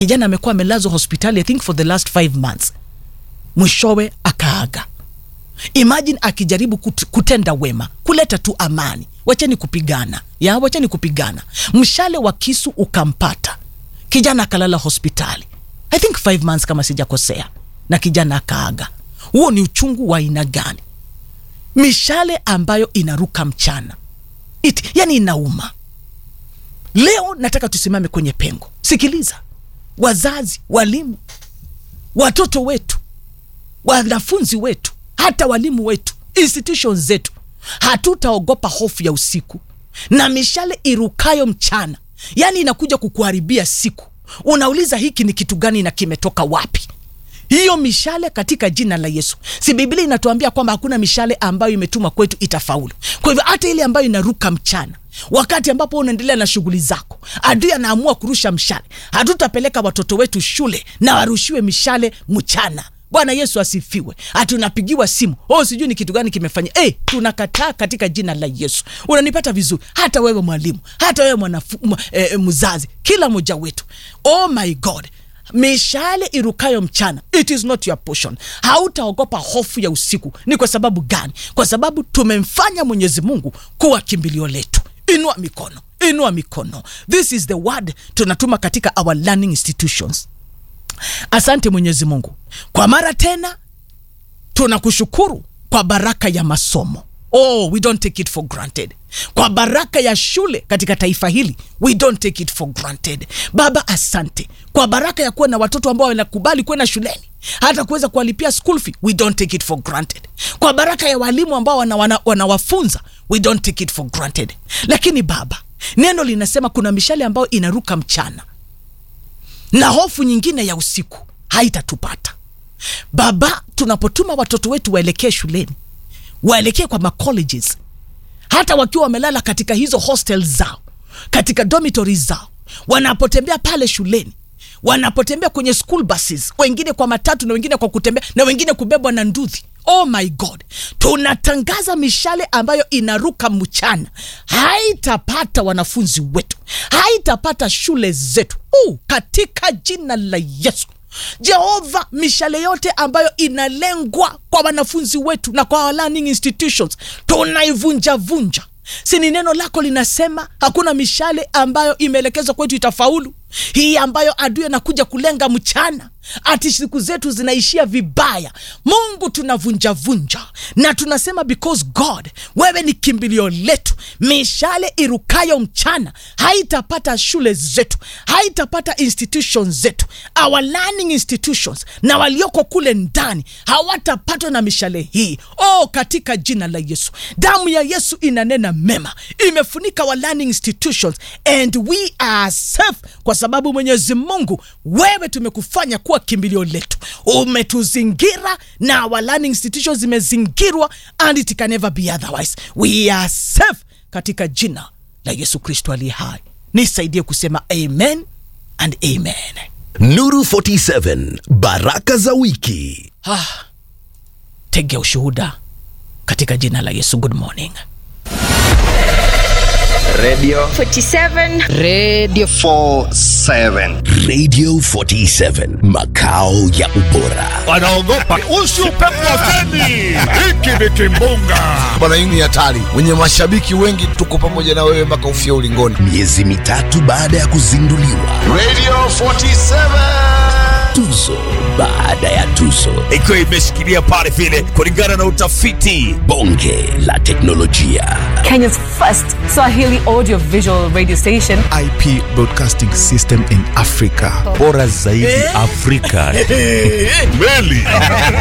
kijana amekuwa amelazwa hospitali i think for the last five months mwishowe akaaga imagine akijaribu kut, kutenda wema kuleta tu amani wacheni kupigana ya wacheni kupigana mshale wa kisu ukampata kijana akalala hospitali i think five months kama sijakosea na kijana akaaga huo ni uchungu wa aina gani mishale ambayo inaruka mchana It, yani inauma leo nataka tusimame kwenye pengo sikiliza wazazi walimu watoto wetu wanafunzi wetu hata walimu wetu institutions zetu hatutaogopa hofu ya usiku na mishale irukayo mchana yaani inakuja kukuharibia siku unauliza hiki ni kitu gani na kimetoka wapi hiyo mishale katika jina la yesu si biblia inatuambia kwamba hakuna mishale ambayo imetumwa kwetu itafaulu kwa hivyo hata ile ambayo inaruka mchana wakati ambapo unaendelea na shughuli zako adui anaamua kurusha mshale hatutapeleka watoto wetu shule na warushiwe mishale mchana bwana yesu asifiwe hatunapigiwa simu oh sijui ni kitu gani kimefanya hey, tunakataa katika jina la yesu unanipata vizuri hata wewe mwalimu hata wewe mwanafu, m, eh, mzazi kila mmoja wetu oh my god mishale irukayo mchana it is not your portion hautaogopa hofu ya usiku ni kwa sababu gani kwa sababu tumemfanya mwenyezi mungu kuwa kimbilio letu inua mikono inua mikono this is the word tunatuma katika our learning institutions asante mwenyezi mungu kwa mara tena tunakushukuru kwa baraka ya masomo oh we don't take it for granted kwa baraka ya shule katika taifa hili we don't take it for granted baba asante kwa baraka ya kuwa na watoto ambao wanakubali kwenda shuleni hata kuweza kuwalipia school fee we don't take it for granted kwa baraka ya walimu ambao wanawafunza wana, wana we don't take it for granted lakini baba neno linasema kuna mishale ambayo inaruka mchana na hofu nyingine ya usiku haitatupata baba tunapotuma watoto wetu waelekee shuleni waelekee kwa macolleges hata wakiwa wamelala katika hizo hostel zao katika dormitory zao wanapotembea pale shuleni wanapotembea kwenye school buses wengine kwa matatu na wengine kwa kutembea na wengine kubebwa na nduthi oh my god tunatangaza mishale ambayo inaruka mchana haitapata wanafunzi wetu haitapata shule zetu uh, katika jina la yesu jehova mishale yote ambayo inalengwa kwa wanafunzi wetu na kwa our learning institutions tunaivunjavunja si ni neno lako linasema hakuna mishale ambayo imeelekezwa kwetu itafaulu hii ambayo adui anakuja kulenga mchana ati siku zetu zinaishia vibaya mungu tunavunjavunja na tunasema because god wewe ni kimbilio letu mishale irukayo mchana haitapata shule zetu haitapata institutions zetu our learning institutions na walioko kule ndani hawatapatwa na mishale hii oh katika jina la yesu damu ya yesu inanena mema imefunika our learning institutions and we are safe kwa sababu mwenyezi mungu wewe tumekufanya kuwa kimbilio letu umetuzingira na our learning institutions zimezingirwa and it can never be otherwise we are safe katika jina la yesu kristo aliye hai nisaidie kusema amen and amen Nuru 47 Baraka za wiki. ah, tegea ushuhuda katika jina la yesu good morning Radio 47 Radio 47. Radio 47 makao ya ubora. wanaogopa usi upepo wa feni hiki ni kimbunga bwana hii ni hatari wenye mashabiki wengi tuko pamoja na wewe mpaka ufia ulingoni Miezi mitatu baada ya kuzinduliwa, Radio 47. tuzo baada ya tuzo, ikiwa imeshikilia pale vile kulingana na utafiti bonge la teknolojia, Kenya's first Swahili audio visual radio station. IP Broadcasting System in Africa. Bora zaidi Afrika. meli